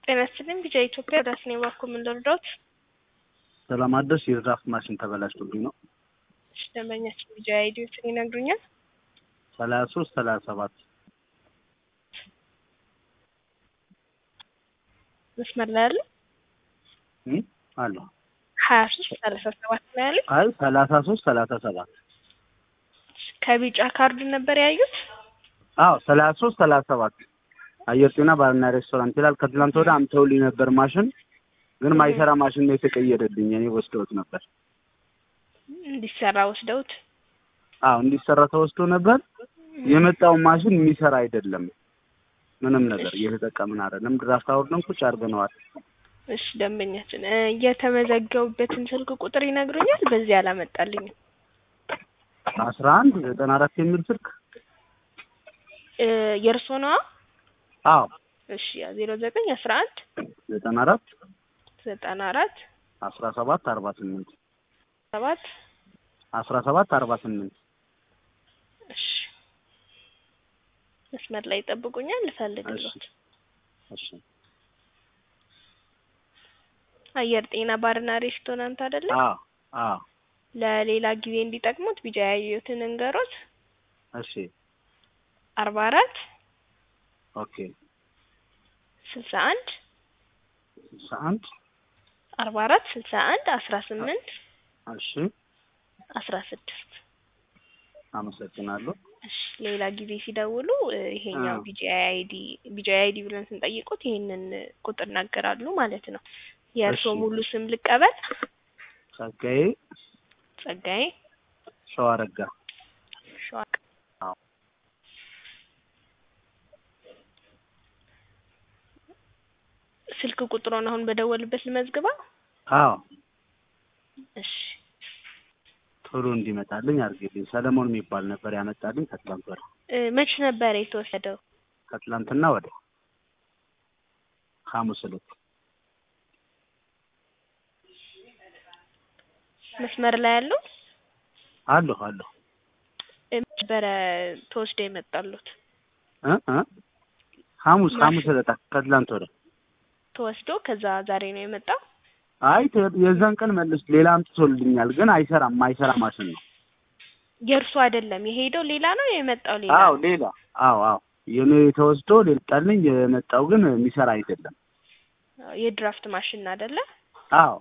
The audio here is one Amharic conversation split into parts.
ጤና ይስጥልኝ ቢጫ ኢትዮጵያ ዳስኔ ባኮ ምን ልርዳዎት? ሰላም አደርሽ። የድራፍት ማሽን ተበላሽቶብኝ ነው። እሺ ደንበኛችን ቢጫ አይዲዎችን ይነግሩኛል? ሰላሳ ሶስት ሰላሳ ሰባት መስመር ላይ ያለ አለ። ሀያ ሶስት ሰላሳ ሰባት ነው ያለ። አይ ሰላሳ ሶስት ሰላሳ ሰባት ከቢጫ ካርድ ነበር ያዩት? አዎ ሰላሳ ሶስት ሰላሳ ሰባት አየር ጤና ባርና ሬስቶራንት ይላል። ከትላንት ወደ አምተውልኝ ነበር ማሽን ግን ማይሰራ ማሽን ነው የተቀየረልኝ። እኔ ወስደውት ነበር። እንዲሰራ ወስደውት? አዎ እንዲሰራ ተወስዶ ነበር። የመጣው ማሽን የሚሰራ አይደለም። ምንም ነገር እየተጠቀምን አይደለም። ድራፍት አውርደን ቁጭ አድርገነዋል። እሺ ደንበኛችን እ የተመዘገቡበትን ስልክ ቁጥር ይነግሩኛል? በዚህ አላመጣልኝም። አስራ አንድ ዘጠና አራት የሚል ስልክ እ የእርሶ ነዋ? አዎ እሺ ዜሮ ዘጠኝ አስራ አንድ ዘጠና አራት ዘጠና አራት አስራ ሰባት አርባ ስምንት ሰባት አስራ ሰባት አርባ ስምንት እሺ መስመር ላይ ይጠብቁኛል፣ ልፈልግልዎት። እሺ አየር ጤና ባርና ሬስቶራንት አይደለ? አዎ አዎ ለሌላ ጊዜ እንዲጠቅሙት ቢጫ ያዩትን እንገሮት እሺ አርባ አራት ኦኬ ስልሳ አንድ ስልሳ አንድ አርባ አራት ስልሳ አንድ አስራ ስምንት እሺ አስራ ስድስት አመሰግናለሁ። እሺ ሌላ ጊዜ ሲደውሉ እ ይሄኛው አዎ። ቢጂአይ አይዲ ቢጂአይ አይዲ ብለን ስንጠይቁት ይሄንን ቁጥር እናገራሉ ማለት ነው። የእርስዎ እሺ። ሙሉ ስም ልቀበል? ጸጋዬ ጸጋዬ ሸዋረጋ ሸዋ አዎ። ስልክ ቁጥሮን አሁን በደወልበት ልመዝግበው? አዎ እሺ ቶሎ እንዲመጣልኝ አድርጌልኝ። ሰለሞን የሚባል ነበር ያመጣልኝ ከትላንት ወዲያ እ መች ነበር የተወሰደው? ከትላንትና ወዲያ ሐሙስ ዕለት መስመር ላይ ያለው አለሁ አለሁ እ መች ነበረ ተወስዶ የመጣሉት? እ እ ሐሙስ ማሽ- ሐሙስ ዕለት ከትላንት ወዲያ ተወስዶ ከዛ ዛሬ ነው የመጣው? አይ ተ- የዛን ቀን መልስ ሌላ አምጥቶልኛል፣ ግን አይሰራም። ማይሰራ ማሽን ነው። የእርሱ አይደለም የሄደው ሌላ ነው የመጣው ሌላ አዎ ነው? ሌላ አዎ አዎ የኔ ተወስዶ ሌጣልኝ የመጣው ግን የሚሰራ አይደለም። የድራፍት ማሽን አይደለ? አዎ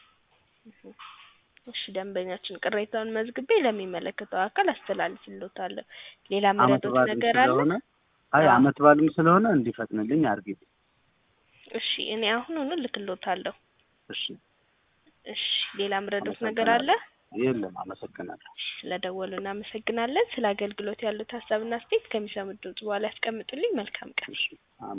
እሺ ደንበኛችን ቅሬታውን መዝግቤ ለሚመለከተው አካል አስተላልፍልዎታለሁ። ሌላ አመት መረዶት በዓልም ነገር አለ? ስለሆነ አይ አዎ። አመት በዓልም ስለሆነ እንዲፈጥንልኝ አድርጊ። እሺ እኔ አሁኑኑ ልክልዎታለሁ። እሺ እሺ ሌላ መረዶት ነገር አለ? የለም። አመሰግናለሁ። ስለደወሉ እናመሰግናለን። ስለ አገልግሎት ያሉት ሀሳብና አስተያየት ከሚሰሙት ድምጽ በኋላ ያስቀምጡልኝ። መልካም ቀን። እሺ